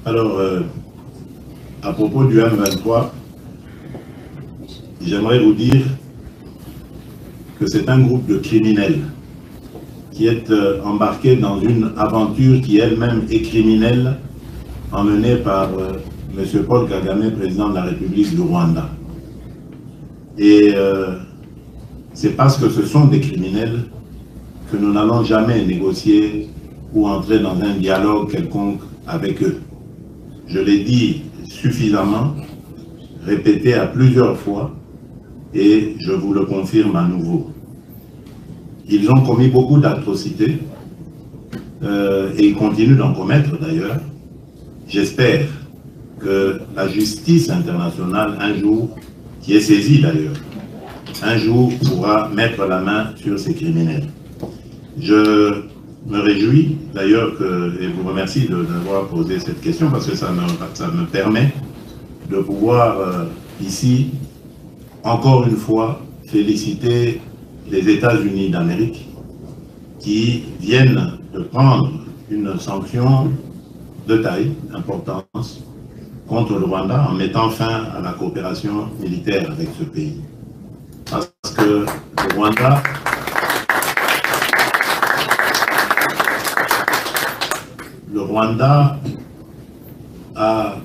Alors, euh, à propos du M23, j'aimerais vous dire que c'est un groupe de criminels qui est euh, embarqué dans une aventure qui elle-même est criminelle, emmenée par euh, M. Paul Kagame, président de la République du Rwanda. Et euh, c'est parce que ce sont des criminels que nous n'allons jamais négocier ou entrer dans un dialogue quelconque avec eux. Je l'ai dit suffisamment, répété à plusieurs fois, et je vous le confirme à nouveau. Ils ont commis beaucoup d'atrocités, euh, et ils continuent d'en commettre d'ailleurs. J'espère que la justice internationale, un jour, qui est saisie d'ailleurs, un jour pourra mettre la main sur ces criminels. Je me réjouis d'ailleurs que, et vous remercie de- d'avoir posé cette question parce que ça me, ça me permet de pouvoir euh, ici, encore une fois, féliciter les États-Unis d'Amérique qui viennent de prendre une sanction de taille, d'importance, contre le Rwanda en mettant fin à la coopération militaire avec ce pays. Parce que le Rwanda le Rwanda a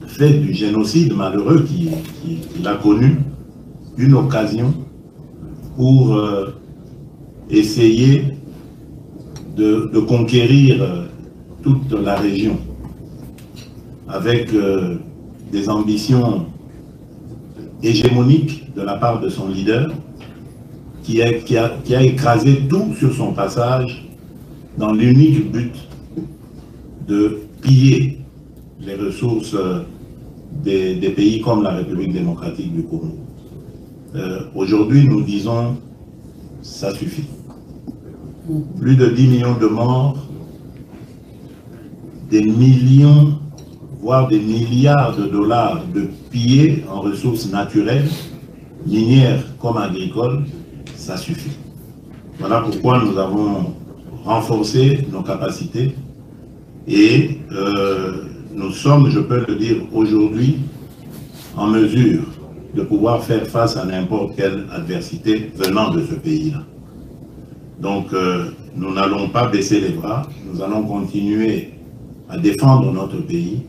fait du génocide malheureux qui- qui- qu'il a connu une occasion pour euh, essayer de, de conquérir euh, toute la région avec euh, des ambitions hégémoniques de la part de son leader qui a- qui a- qui a écrasé tout sur son passage dans l'unique but de piller les ressources euh, des, des pays comme la République démocratique du Congo. Euh, Aujourd'hui, nous disons, ça suffit. Plus de 10 millions de morts, des millions, voire des milliards de dollars de pillés en ressources naturelles, minières comme agricoles, ça suffit. Voilà pourquoi nous avons renforcé nos capacités et euh, nous sommes, je peux le dire aujourd'hui, en mesure de pouvoir faire face à n'importe quelle adversité venant de ce pays-là. Donc, euh, nous n'allons pas baisser les bras, nous allons continuer à défendre notre pays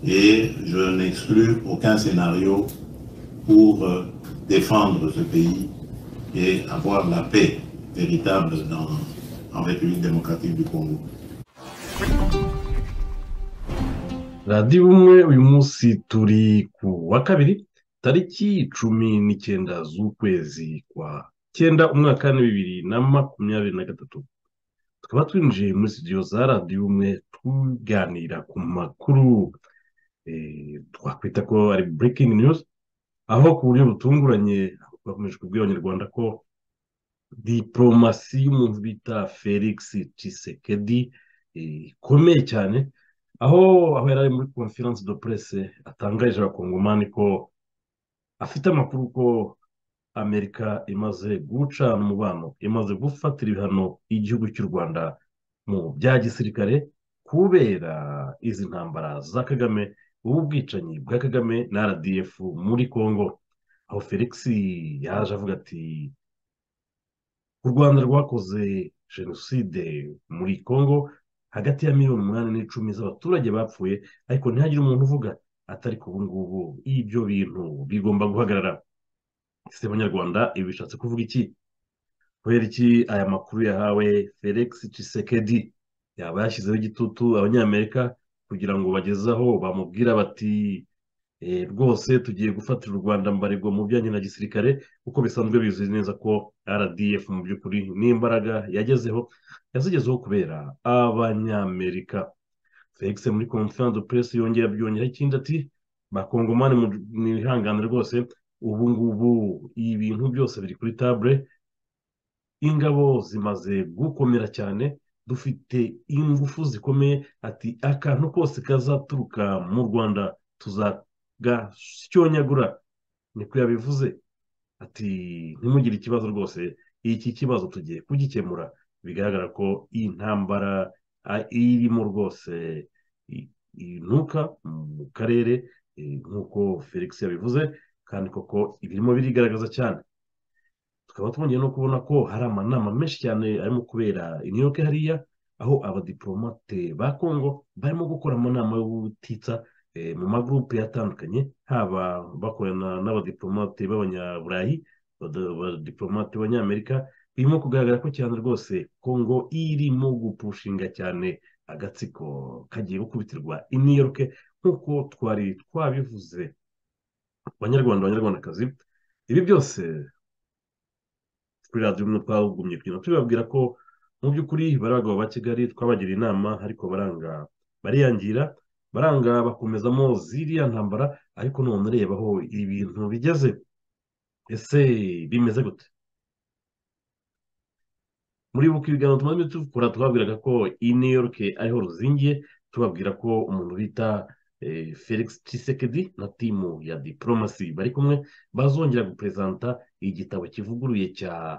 et je n'exclus aucun scénario pour euh, défendre ce pays et avoir la paix véritable dans, en République démocratique du Congo. radiyo ubumwe uyu munsi turi ku wa kabiri tariki cumi n'icyenda z'ukwezi kwa cyenda umwaka wa bibiri na makumyabiri na gatatu tukaba twinjiye muri studio za radiyo ubumwe tuganira ku makuru eh, twakwita ko ari breaking news aho ku buryo butunguranye bakomeje kubwira abanyarwanda ko diporomasi y'umuntu bita felix cisekedi eh, ikomeye cyane aho aho yari ari muri conference de presse atangarije abakongomani ko afite amakuru ko amerika imaze guca umubano imaze gufatira ibihano igihugu cy'u rwanda mu bya gisirikare kubera izi ntambara za kagame ubu bwicanyi bwa kagame na rdf muri congo aho felix yaje avuga ati u rwanda rwakoze jenoside muri congo hagati ya miliyoni umunani n'icumi z'abaturage bapfuye ariko ntihagire umuntu uvuga atari ku ubu ngubu ibyo bintu bigomba guhagarara ese banyarwanda ibi bishatse kuvuga iki kubera iki aya makuru yahawe felix cisekedi yaba yashyizeho igitutu abanyamerika kugira ngo bagezeho bamubwira bati "Eh, rwose tugiye gufatira u rwanda mbarirwa mu bijyanye na gisirikare kuko bisanzwe bizwi neza ko rdf mu by'ukuri n'imbaraga yagezeho yazigezeho kubera abanyamerika felix muri conference de presse yongera byongeraho ikindi ati bakongomani mu- mwihangane rwose ubu ngubu ibintu byose biri kuri table ingabo zimaze gukomera cyane dufite ingufu zikomeye ati akantu kose kazaturuka mu rwanda tuzagasyonyagura niko yabivuze ati ntimugire ikibazo rwose iki kibazo tugiye kugikemura bigaragara ko iyi ntambara a- irimo rwose ntuka mu karere nk'uko felix yabivuze kandi koko ibirimo birigaragaza cyane tukaba twongeye no kubona ko hari amanama menshi cyane arimo kubera imyuka hariya aho abadiporomate ba kongo barimo gukora amanama y'ubutitsa mu magurupe atandukanye haba bakorana n'abadiporomate b'abanyaburayi abadiporomate b'abanyamerika birimo kugaragara ko cyane rwose kongo irimo gupushinga cyane agatsiko kagiye gukubitirwa iniyoruke nk'uko twari twabivuze abanyarwanda abanyarwandakazi ibi byose kuri radiyo umwe twagumye kugenda tubabwira ko mu by'ukuri bari abagabo ba kigali twabagira inama ariko baranga bariyangira baranga bakomezamo ziriya ntambara ariko none ureba aho ibintu bigeze ese bimeze gute muri buke ibiganiro tumaze dukora twabwiraga ko iyi new york ariho ruzingiye tubabwira ko umuntu bita felix tshisekedi na timu ya diporomasi bari kumwe bazongera guperezanta igitabo kivuguruye cya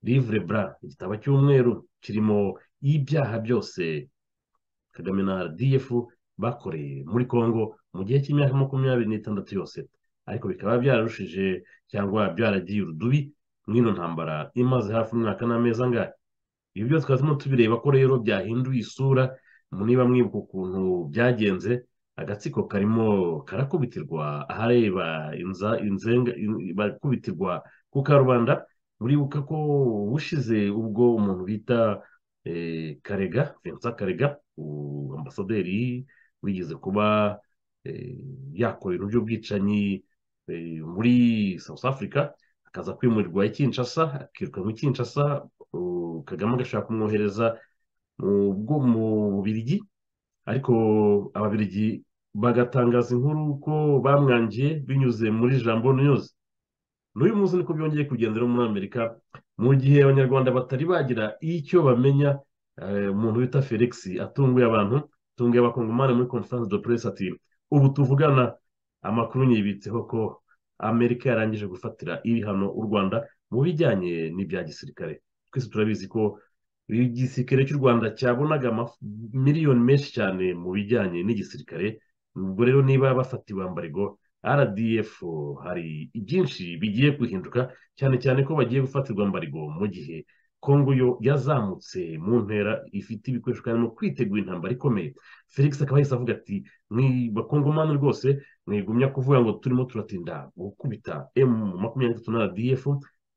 livre bra igitabo cy'umweru kirimo ibyaha byose kagame na rdf bakoreye muri congo mu gihe cy'imyaka makumyabiri n'itandatu yose ariko bikaba byararushije cyangwa byaragiye urudubi mw'ino ntambara imaze hafi umwaka n'amezi angahe ibi byose twazimo tubireba ko rero byahinduye isura niba mwibuka ukuntu byagenze agatsiko karimo karakubitirwa ahareba inzenga barakubitirwa ku karubanda muribuka ko ushize ubwo umuntu bita karega vincent karega ambasaderi wigeze kuba yakora ibintu by'ubwicanyi muri south africa akaza kwimurirwa i kinshasa akiruka muri kinshasa kagame agashaka kumwohereza mu bubirigi ariko ababirigi bagatangaza inkuru ko bamwangiye binyuze muri jambo niyuzi n'uyu munsi niko byongeye kugendera muri amerika mu gihe abanyarwanda batari bagira icyo bamenya umuntu bita felix atunguye abantu atunguye abakongomani muri conference de presse ati ubu tuvugana amakuru nyibitseho ko amerika yarangije gufatira ibihano u rwanda mu bijyanye n'ibya gisirikare twese turabizi ko igisirikare cy'u rwanda cyabonaga miliyoni menshi cyane mu bijyanye n'igisirikare ubwo rero niba bafatiwe ambarigo rdf hari byinshi bigiye guhinduka cyane cyane ko bagiye gufatirwa ambarigo mu gihe kongo yo yazamutse mu ntera ifite ibikoresho kandi mu kwitegura intambara ikomeye felix akaba yahise avuga ati bakongomani rwose mwigumya kuvuga ngo turimo turatinda gukubita emu makumyabiri na gatatu na rdf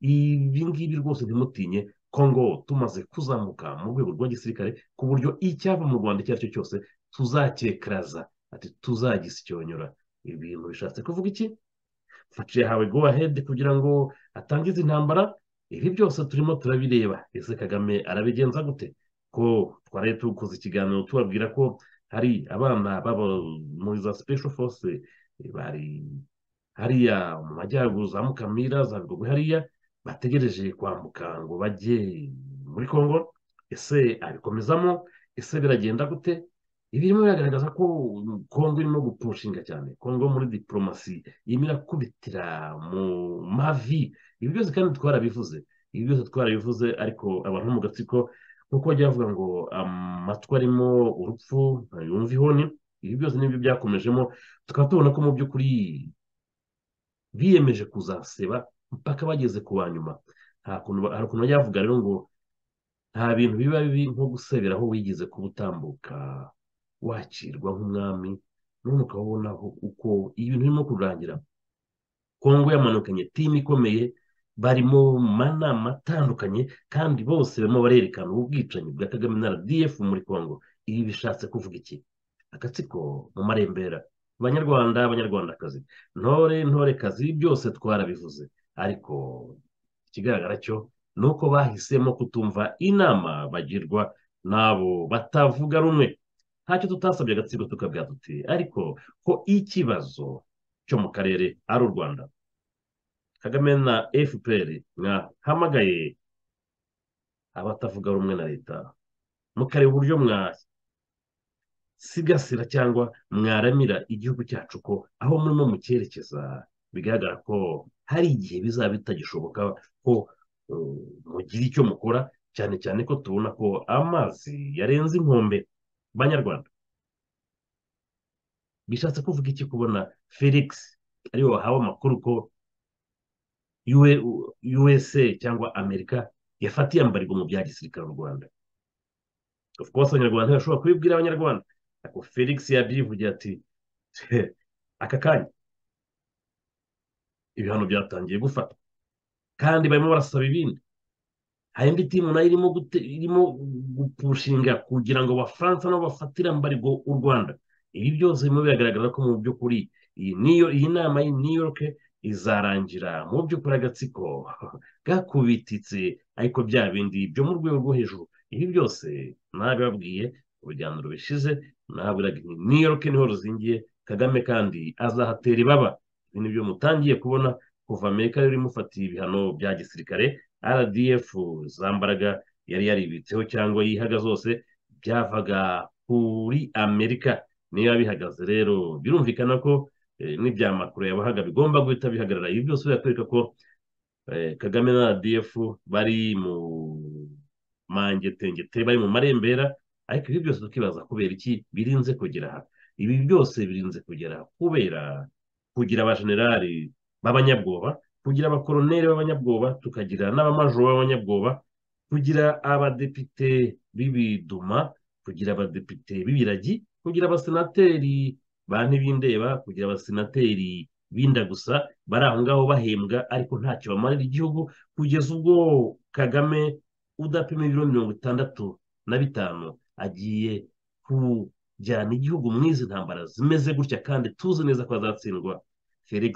ibi ngibi rwose ntimutinye kongo tumaze kuzamuka mu rwego rwa gisirikare ku buryo icyava mu rwanda icyo ari cyo cyose tuzacyekaraza ati tuzagisyonyora ibintu bishatse kuvuga iki mfaci yahawe go ahedi kugira ngo atangize intambara ibi byose turimo turabireba ese kagame arabigenza gute ko twari tukoze ikiganiro tubabwira ko hari abana baba muri za special force bari hariya mu majyaruguru za mukamira za bigogwe hariya bategereje kwambuka ngo bajye muri congo ese abikomezamo ese biragenda gute ibirimo biragaragaza ko kongo irimo gupushinga cyane kongo muri diporomasi irimo irakubitira mu mavi ibi byose kandi twarabivuze ibi byose twarabivuze ariko abantu mu gatsiko nk'uko bajya bavuga ngo amatwi arimo urupfu yumva ihoni ibi byose nibyo byakomejemo tukaba tubona ko mu by'ukuri biyemeje kuzaseba mpaka bageze ku banyuma hari ukuntu bajya bavuga rero ngo nta bintu biba bibi nko gusebera aho wigeze kuba utambuka wakirwa nk'umwami none ukabona uko ibintu birimo kurangira kongo yamanukanye timu ikomeye barimo mu manama atandukanye kandi bose barimo barerekana ubwicanyi bwa kagame na rdf muri kongo ibi bishatse kuvuga iki agatsiko mu marembera abanyarwanda abanyarwandakazi ntore ntorekazi byose twarabivuze ariko ikigaragara cyo ni uko bahisemo kutumva inama bagirwa n'abo batavuga rumwe ntacyo tutasabye agatsiko tukabwira tuti ariko ko ikibazo cyo mu karere ari u rwanda kagame na fpr mwahamagaye abatavuga rumwe na leta mukareba uburyo mwasigasira cyangwa mwaramira igihugu cyacu ko aho murimo mucyerekeza bigaragara ko hari igihe bizaba bitagishoboka ko mugira icyo mukora cyane cyane ko tubona ko amazi yarenze inkombe banyarwanda bishatse kuvuga iki kubona felix ariwe wahawe amakuru ko usa cyangwa amerika yafatiye ambarwa mu bya gisirikare mu rwanda of course abanyarwanda bashobora kubibwira abanyarwanda ariko felix yabyivugira ati aka kanya ibihano byatangiye gufata kandi barimo barasaba ibindi hari indi timu nayo irimo irimo gupushinga kugira ngo abafaransa nabo bafatire ambarwa u rwanda ibi byose birimo biragaragara ko mu by'ukuri iyi nama y'i new york izarangira mu by'ukuri agatsiko gakubititse ariko bya bindi byo mu rwego rwo hejuru ibi byose nabibabwiye mu biganiro bishize nabiraga new york niho ruzingiye kagame kandi azahatera ibaba ibintu byo mutangiye kubona kuva amerika yari imufatiye ibihano bya gisirikare rdf zambaraga yari yaribitseho cyangwa yihaga zose byavaga kuri amerika niba bihagaze rero birumvikana ko n'ibya makuru yabahaga bigomba guhita bihagarara ibi byose birakwereka ko kagame na rdf bari mu mangetegete bari mu marembera ariko ibi byose tukibaza kubera iki birinze kugera aha ibi byose birinze kugera kubera kugira abajenerali b'abanyabwoba kugira abakoroneri b'abanyabwoba tukagira n'abamajoro b'abanyabwoba kugira abadepite b'ibiduma kugira abadepite b'ibiragi kugira abasenateri ba ntibindeba kugira abasenateri binda gusa bari aho ngaho bahembwa ariko ntacyo bamarira igihugu kugeza ubwo kagame udapima ibiro mirongo itandatu na bitanu agiye kujyana igihugu mu izi ntambara zimeze gutya kandi tuzi neza ko azatsindwa felix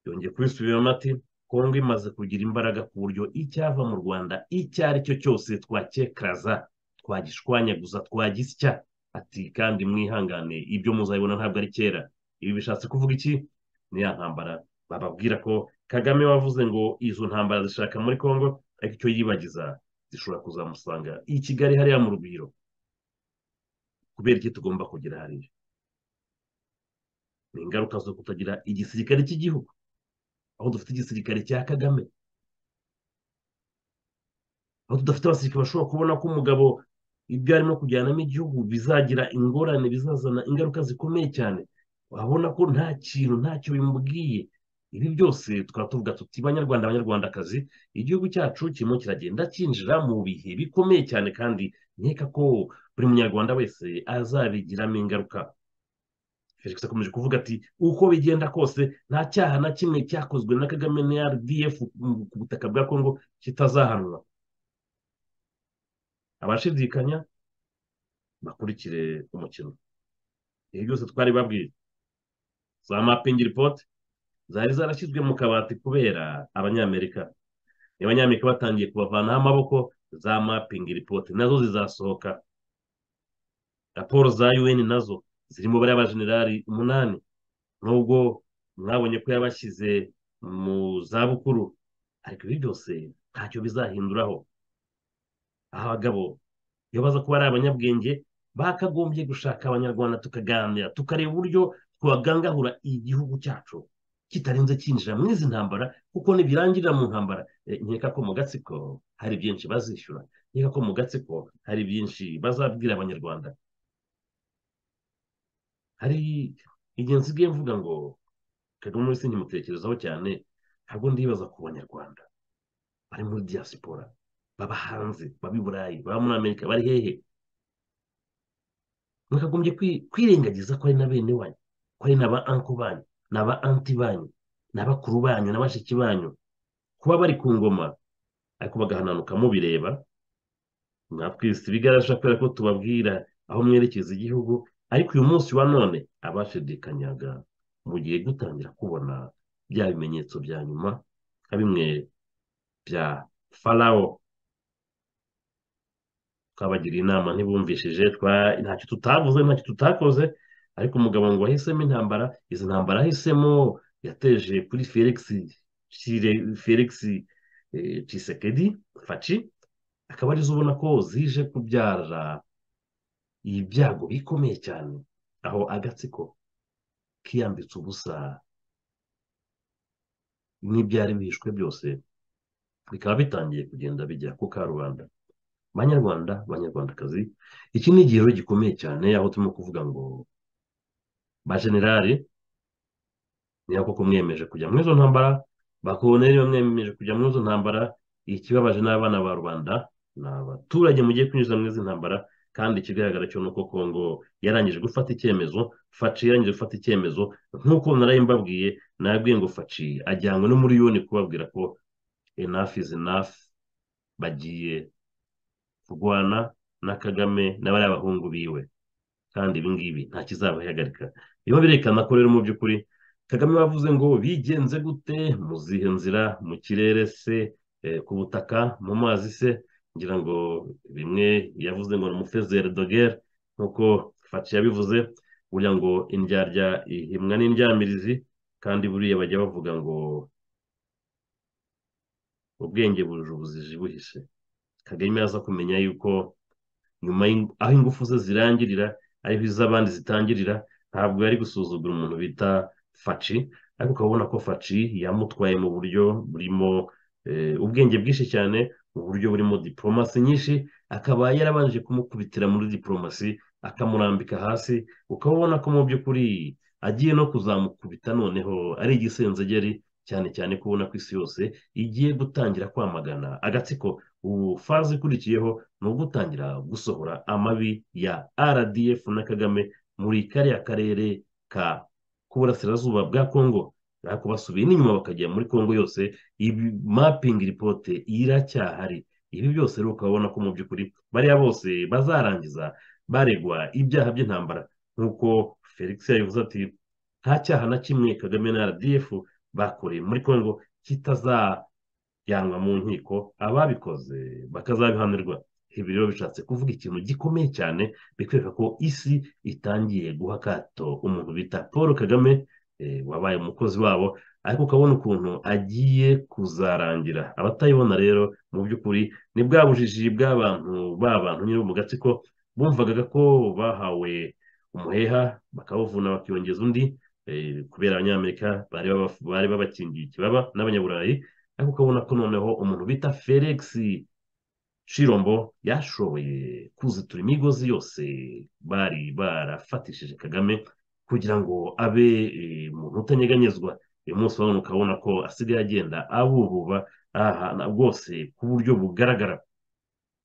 yongeye kubisubiramo ati kongo imaze kugira imbaraga ku buryo icyava mu rwanda icyo ari cyo cyose twakekaraza twagishwanyaguza twagisya ati kandi mwihangane ibyo muzabibona ntabwo ari kera ibi bishatse kuvuga iki ni ya ntambara bababwira ko kagame wavuze ngo izo ntambara zishaka muri congo ariko icyo yibagiza zishobora kuzamusanga i kigali hariya mu rugwiro kubera iki tugomba kugira hariya ni ingaruka zo kutagira igisirikare cy'igihugu aho dufite igisirikare cya kagame aho tudafite abasirikare bashobora kubona ko umugabo ibyo arimo kujyanamo igihugu bizagira ingorane bizazana ingaruka zikomeye cyane wabona ko nta kintu ntacyo bimubwiye ibi byose tukaba tuvuga tuti banyarwanda abanyarwandakazi igihugu cyacu kirimo kiragenda cyinjira mu bihe bikomeye cyane kandi nkeka ko buri munyarwanda wese azabigiramo ingaruka felix akomeje kuvuga ati uko bigenda kose nta cyaha na kimwe cyakozwe na kagame na rdf ku butaka bwa kongo kitazahanwa abashidikanya bakurikire umukino ibi byose twari babwiye za mapingi ripoti zari zarashyizwe mu kabati kubera abanyamerika abanyamerika batangiye kubavanaho amaboko za mapingi ripoti nazo zizasohoka raporo za un nazo zirimo bariya bajenerali umunani nubwo mwabonye ko yabashyize mu zabukuru ariko ibi byose ntacyo bizahinduraho abagabo iyo baza kuba ari abanyabwenge bakagombye gushaka abanyarwanda tukaganira tukareba uburyo twagangahura igihugu cyacu kitarenze cyinjira mu izi ntambara kuko ntibirangirira mu ntambara nkeka ko mu gatsiko hari byinshi bazishyura nkeka ko mu gatsiko hari byinshi bazabwira abanyarwanda hari igihe nsigaye mvuga ngo kagame muri sinkimutekerezaho cyane ntabwo ndibaza ku banyarwanda bari muri diaspora baba hanze baba i burayi baba muri amerika bari hehe mwakagombye kwirengagiza ko ari na bene wanyu ko ari na ba anko banyu na ba anti banyu na bakuru banyu na bashiki banyu kuba bari ku ngoma ariko bagahananuka mubireba mwatwise ibigarasha kubera ko tubabwira aho mwerekeza igihugu ariko uyu munsi wa none abashidikanyaga mugiye gutangira kubona bya bimenyetso bya nyuma nka bimwe bya farawo twabagiriye inama ntibumvishije ntacyo tutavuze ntacyo tutakoze ariko umugabo ngo wahisemo intambara izi ntambara ahisemo yateje kuri felix cisekedi faci akaba arizo ubona ko zije kubyara ibyago bikomeye cyane aho agatsiko kiyambitse ubusa n'ibyari bihishwe byose bikaba bitangiye kugenda bijya ku karubanda banyarwanda banyarwandakazi iki ni igihero gikomeye cyane aho turimo kuvuga ngo ba generali niyo koko mwiyemeje kujya muri izo ntambara ba koloneli bamwiyemeje kujya muri izo ntambara ikibabaje n'abana ba rubanda ni abaturage mugiye kwinjiza muri izi ntambara kandi ikigaragara cyo ni uko kongo yarangije gufata icyemezo faci yarangije gufata icyemezo nk'uko narayimbabwiye nabwiye ngo faci ajyanywe no muri yoni kubabwira ko enough is enough bagiye kurwana na kagame n'abariya bahungu biwe kandi ibi ngibi nta kizabahagarika biba birerekana ko rero mu by'ukuri kagame bavuze ngo bigenze gute mu zihe nzira mu kirere se ku butaka mu mazi se ngira ngo bimwe yavuze ngo ni umufezeri dogere nk'uko faci yabivuze kugira ngo indyarya ihimwa n'indyamirizi kandi buriya bajya bavuga ngo ubwenge buje ubuziji buhishe kagame aza kumenya yuko nyuma aho ingufu ze zirangirira ariho iz'abandi zitangirira ntabwo yari gusuzugura umuntu bita faci ariko ukabona ko faci yamutwaye mu buryo burimo ubwenge bwinshi cyane mu buryo burimo diporomasi nyinshi akaba yarabanje kumukubitira muri diporomasi akamurambika hasi ukabona ko mu by'ukuri agiye no kuzamukubita noneho ari igisenzegeri cyane cyane ko ubona ko isi yose igiye gutangira kwamagana agatsiko ubu faze ikurikiyeho ni ugutangira gusohora amabi ya rdf na kagame muri kariya karere ka k'uburasirazuba bwa kongo ariko basubiye n'inyuma bakajya muri kongo yose ibi mapingi ripote iracyahari ibi byose rero ukabona ko mu by'ukuri bariya bose bazarangiza baregwa ibyaha by'intambara nk'uko felix yabivuze ati nta cyaha na kimwe kagame na rdf bakoreye muri kongo kitazajyanwa mu nkiko ababikoze bakazabihanirwa ibi rero bishatse kuvuga ikintu gikomeye cyane bikwereka ko isi itangiye guha akato umuntu bita paul kagame wabaye umukozi wabo ariko ukabona ukuntu agiye kuzarangira abatayibona rero mu by'ukuri ni bwa bujiji bw'abantu b'abantu nyine mu gatsiko bumvaga ko bahawe umuheha bakawuvuna bakiyongeza undi kubera abanyamerika bari babakingiye ikibaba n'abanyaburayi ariko ukabona ko noneho umuntu bita felix shirombo yashoboye kuzitura imigozi yose bari barafatishije kagame kugira ngo abe umuntu utanyeganyezwa uyu munsi urabona ukabona ko asigaye agenda abububa ahantu bwose ku buryo bugaragara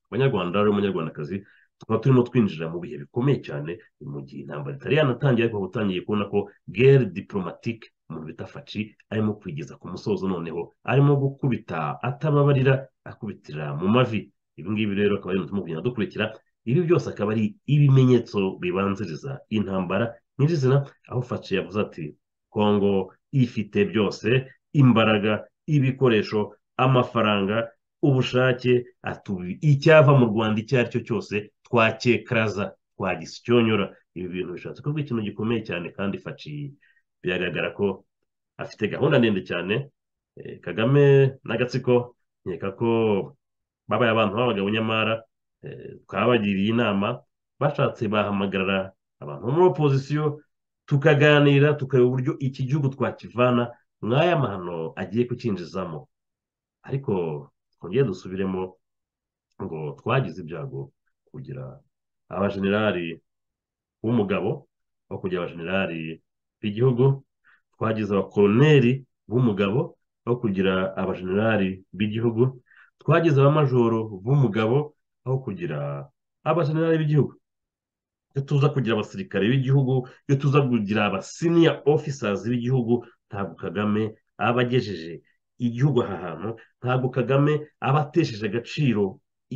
abanyarwanda rero umunyarwandakazi tukaba turimo twinjira mu bihe bikomeye cyane mu gihe intambara itari yanatangiye ariko utangiye kubona ko gere diporomatike umuntu bita faci arimo kwigeza ku musozo noneho arimo gukubita atababarira akubitira mu mavi ibi ngibi rero akaba ari ibintu kugenda dukurikira ibi byose akaba ari ibimenyetso bibanziriza intambara nyirizina aho faci yavuze ati kongo ifite byose imbaraga ibikoresho amafaranga ubushake atubi icyava mu rwanda icyo ari cyo cyose twakekaraza twagisyonyora ibi bintu bishatse kuvuga ikintu gikomeye cyane kandi faci biragaragara ko afite gahunda ndende cyane kagame n'agatsiko nkeka ko babaye abantu b'abagabo nyamara twabagiriye inama bashatse bahamagarara abantu bo muri opozisiyo tukaganira tukareba uburyo iki gihugu twakivana nk'aya mahano agiye kukinjizamo ariko twongere dusubiremo ngo twagize ibyago kugira abajenerali b'umugabo aho kugira abajenerali b'igihugu twagize abakoroneri b'umugabo aho kugira abajenerali b'igihugu twagize abamajoro b'umugabo aho kugira abajenerali b'igihugu iyo tuza kugira abasirikare b'igihugu iyo tuza kugira abasiniya ofisazi b'igihugu ntabwo kagame aba agejeje igihugu aha hantu ntabwo kagame aba atesheje agaciro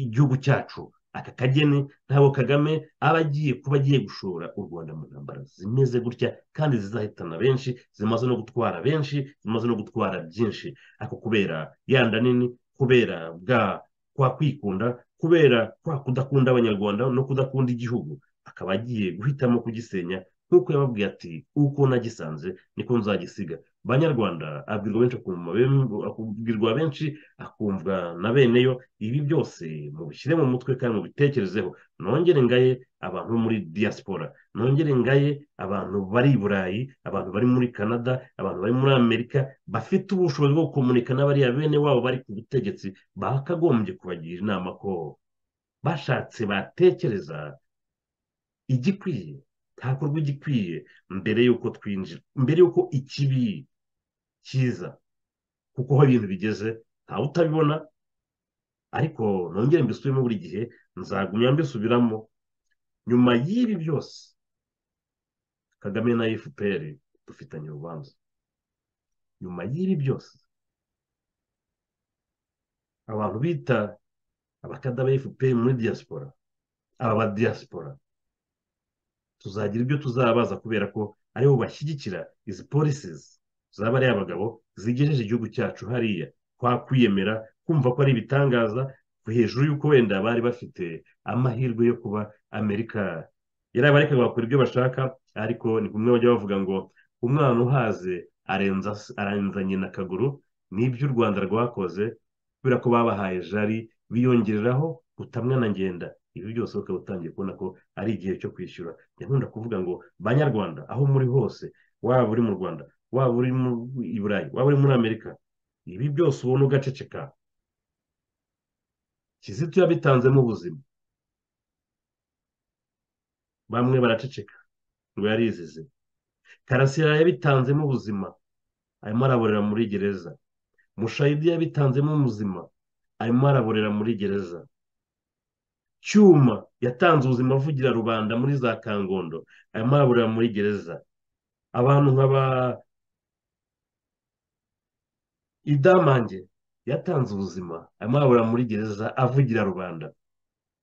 igihugu cyacu aka kageni ntabwo kagame aba agiye kuba agiye gushora u rwanda mu ntambara zimeze gutya kandi zizahitana benshi zimaze no gutwara benshi zimaze no gutwara byinshi ariko kubera yanda nini kubera bwa kwa kwikunda kubera kwa kudakunda abanyarwanda no kudakunda igihugu akaba agiye guhitamo kugisenya nk'uko yababwiye ati uko nagisanze niko nzagisiga banyarwanda abwirwa benshi akubwirwa benshi akumvwa na beneyo ibi byose mubishyire mu mutwe kandi mubitekerezeho nongere ngaye abantu muri diaspora nongere ngaye abantu bari i burayi abantu bari muri canada abantu bari muri amerika bafite ubushobozi bwo gukomunika n'abariya bene wabo bari ku butegetsi bakagombye kubagira inama ko bashatse batekereza igikwiye hakorwa igikwiye mbere y'uko twinjira mbere y'uko ikibi cyiza kuko aho ibintu bigeze ntawe utabibona ariko nongere mbisubiremo buri gihe nzagumya mbisubiramo nyuma y'ibi byose kagame na fpr dufitanye urubanza nyuma y'ibi byose abantu bita abakada ba fpr muri diaspora aba diaspora tuzagira ibyo tuzabaza kubera ko aribo bashyigikira izi polisizi zaba ari abagabo zigejeje igihugu cyacu hariya twakwiyemera kumva ko ari ibitangaza hejuru y'uko wenda bari bafite amahirwe yo kuba amerika yarabarekaga bakora ibyo bashaka ariko ni kumwe bajya bavuga ngo umwana uhaze arenza nyina akaguru n'ibyo u rwanda rwakoze kubera ko babahaye jari biyongereraho utamwa na ngenda ibi byose ukaba utangiye kubona ko ari igihe cyo kwishyura nkunda kuvuga ngo banyarwanda aho muri hose waba uri mu rwanda waba uri i burayi waba uri muri amerika ibi byose ubona ugaceceka kizito yabitanzemo ubuzima bamwe baraceceka ngo yarizize karasira yabitanzemo ubuzima arimo araborera muri gereza mushayidi yabitanzemo ubuzima arimo araborera muri gereza cyuma yatanze ubuzima avugira rubanda muri za kangondo arimo araburira muri gereza abantu nk'aba idamange yatanze ubuzima arimo araburira muri gereza avugira rubanda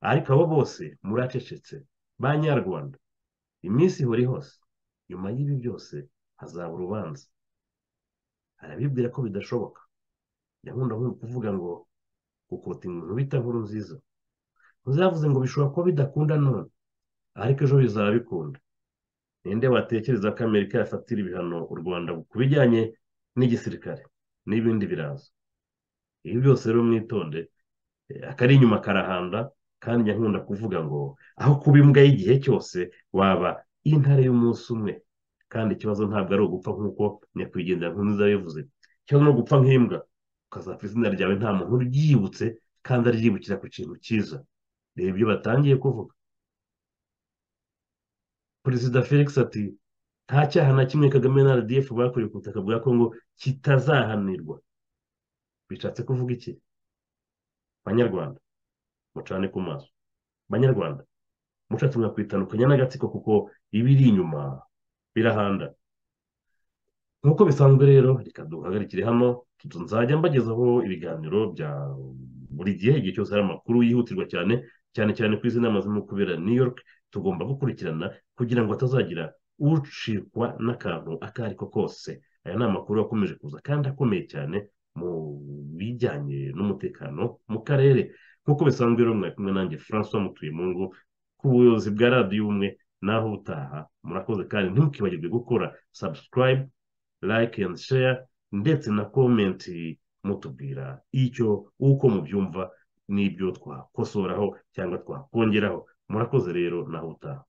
ariko abo bose muracecetse ba nyarwanda iminsi ihora hose nyuma y'ibi byose hazaba urubanza arabibwira ko bidashoboka nyakunda kuvuga ngo gukota umuntu bita nkuru nziza uzavuze ngo bishobora kuba bidakunda none ariko ejo bizaba bikunda ninde watekereza ko amerika yafatira ibihano u rwanda ku bijyanye n'igisirikare n'ibindi biraza ibi byose rero mwitonde akari inyuma karahanda kandi nyakunda kuvuga ngo aho kuba imbwa y'igihe cyose waba intare y'umunsi umwe kandi ikibazo ntabwo ari ugupfa nk'uko nyakwigendera nkunze yabivuze ikibazo ni ugupfa nk'imbwa ukazapfa izina ryawe nta muntu uryibutse kandi aryibukira ku kintu cyiza reba ibyo batangiye kuvuga perezida felix ati nta cyaha na kimwe kagame na rdf bakoreye ku butaka bwa kongo kitazahanirwa bishatse kuvuga iki banyarwanda mucane ku maso banyarwanda mushatse mwakwitandukanya n'agatsiko kuko ibiri inyuma birahanda nk'uko bisanzwe rero reka duhagarikire hano nzajya mbagezaho ibiganiro bya buri gihe igihe cyose hari amakuru yihutirwa cyane cyane cyane ku izi nama zirimo kubera new york tugomba gukurikirana kugira ngo hatazagira ucikwa n'akantu ako ari ko kose aya ni amakuru akomeje kuza kandi akomeye cyane mu bijyanye n'umutekano mu karere nk'uko bisanzwe rero mwari kumwe nanjye francois mutuyemungu ku buyobozi bwa radiyo ubumwe naho ubutaha murakoze kandi ntimukibagirwe gukora subscribe like and share ndetse na komenti mutubwira icyo uko mubyumva n'ibyo twakosoraho cyangwa twakongeraho murakoze rero naho utaha